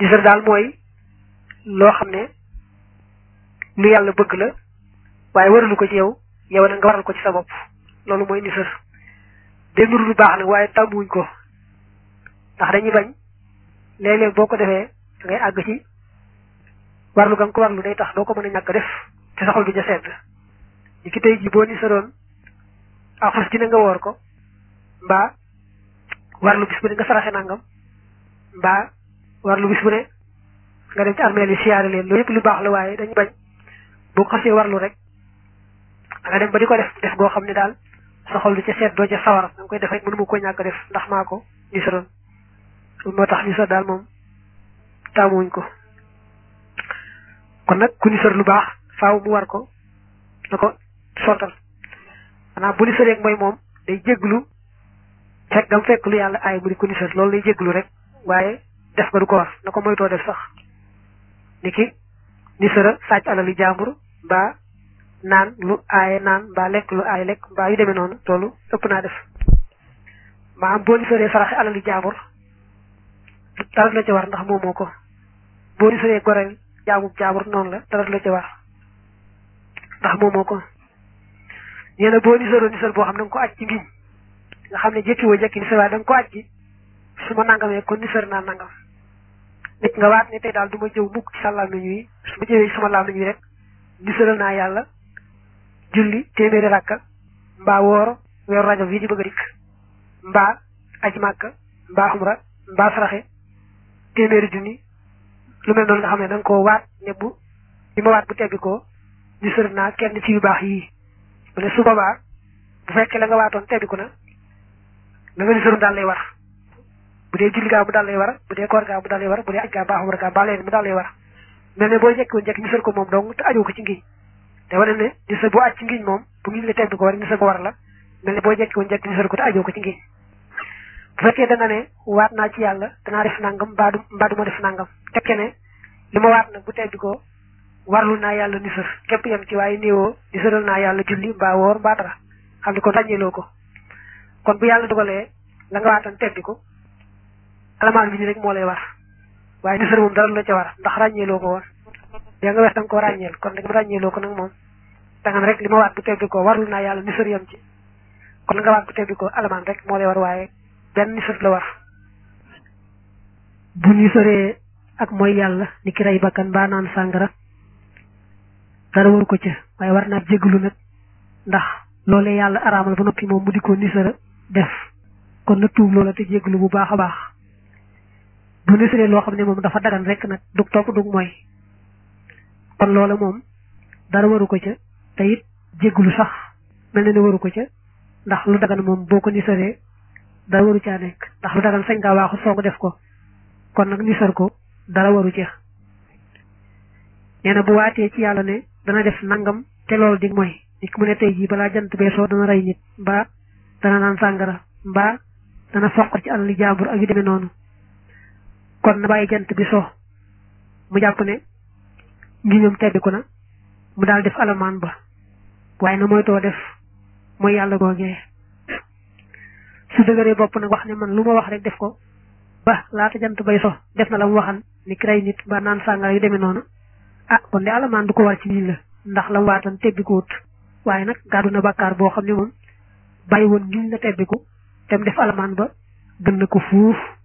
nisar daal mooy loo xam ne lu yàlla bëgg la waaye waralu ko ci yow yow nag nga waral ko ci sa bopp loolu mooy nisar de nuru lu baax nag waaye tàmmuwuñ ko ndax dañuy bañ léeg-léeg boo ko defee da ngay àgg ci warlu ga nga ko warlu day tax doo ko mën a ñàkk def te sa xol du ja sedd ñi ki tey ji boo nisaroon alxames dina nga woor ko mbaa warlu bis bu ne nga saraxe nangam mbaa warlu bis bu ne nga dem ci armeel yi siyaare leen loolu yëpp lu baax la waaye dañu bañ boo ko xasee warlu rek da nga dem ba di ko def def goo xam ne daal sa xol du ca seet doo ca sawar da nga koy def rek mënu ma ko ñàkk def ndax maa ko nisaroon moo tax nisar daal moom taamuwuñ ko kon nag ku nisar lu baax faaw mu war ko na ko sottal xanaa bu nisaree mooy moom day jéglu fekk dam fekk lu yàlla aay mu di ku nisar loolu lay jéglu rek waaye def nga du ko war na ko moytoo def sax ni ki nisara sàcc alali jàmbur mbaa naan lu aaye naan mbaa lekk lu aaye lekk mbaa yu demee noonu loolu ëpp naa def maanaam boo nisaree saraxe alali jàmbur dara la ca war ndax moomoo ko boo nisaree goreel jaamub jaambur noonu la dara la ca war ndax moomoo ko nee na boo nisaroo nisar boo xam ne nga ko aj ci ngiñ nga xam ne jékki woo jékki nisar waaye da nga ko aj ci su ma nangamee kon nisar naa nangam nit nga waat ne tey daal du ma jëw mukk ci sa làmmiñ wi su ma jëwee ci sama làmmiñ wi rek nisaral naa yàlla julli téeméeri rakka mbaa woor weeru rajo bii di bëgg a dikk mbaa aj màkka mbaa xumra mbaa saraxe téeméeri junni lu mel noonu nga xam ne da nga koo waat ne bu li ma waat bu tegg ko nisar naa kenn ci yu baax yii mu ne su boobaa bu fekkee la nga waatoon teggiku na la nga nisaru daal lay war bu dee julli gaa mu daal lay war bu dee koor gaa mu daal lay war bu dee aj gaa baaxum gaa baa leen mu daal lay war mel ne boo jekki woon jekki nisar ko moom dong te ajoo ko ci ngiñ te wane ne nisar boo aj ci ngiñ moom bu ngiñ la tegg ko war nisar ko war la mel ne boo jekki woon jekki nisar ko te ajoo ko ci ngiñ bu fekkee da nga ne waat naa ci yàlla danaa def nangam mbaa du mbaa du ma def nangam tekke ne li ma waat nag bu tegg ko warlu naa yàlla nisar képp yem ci waaye néewoo nisaral naa yàlla julli mbaa woor mbaa dara xam ni kon ràññeeloo ko kon bu yàlla dogalee la nga waatan teggi ko alamaan bi ni rek moo lay war waaye nisar moom dara la ca war ndax ràññeeloo ko woon yaa nga wees da nga ko ràññeel kon rek ràññeeloo ko nag moom da nga rek li ma waat bu teggi ko warlu naa yàlla nisar yem ci kon la nga waat bu teggi ko alamaan rek moo lay war waaye benn nisar la war bu nisaree ak mooy yàlla ni ki rey bakkan mbaa naan sàngara dara waru ko ca waaye war naa jéggalu nag ndax loolee yàlla araamal ba noppi moom mu di ko nisara def kon na tuub loola te jéggalu bu baax a baax bu nisaree loo xam ne moom dafa dagan rek nag dug topp dug mooy kon loola moom dara waru ko ca te it jéggalu sax mel na ne waru ko ca ndax lu dagan moom boo ko nisaree dara waru caa nekk ndax lu dagan sañ ngaa waaxu soog def ko kon nag nisar ko dara waru ca nee na bu waatee ci yàlla ne dana def nangam te loolu di mooy nit mu ne tey jii balaa jant bee soo dana rey nit mbaa dana naan sàngara mbaa dana foq ci alali jaambur ak yu demee noonu kon na bàyyi jant bi so mu jàpp ne ngi ñoom tebbiku na mu daal def alamaan ba waaye na mooy too def mooy yàlla googee su dëgëree bopp nag wax ne man lu ma wax rek def ko ba laata jant bay so def na la mu waxan ni ki rey nit mbaa naan sàngara yu demee noonu ah kon de alamaan du ko war ci nit la ndax la mu waatan tebbiku wut waaye nag gàddu na bàkkaar boo xam ne moom bàyyi woon ngiñ la tebbiku te mu def alamaan ba gën na ko fuuf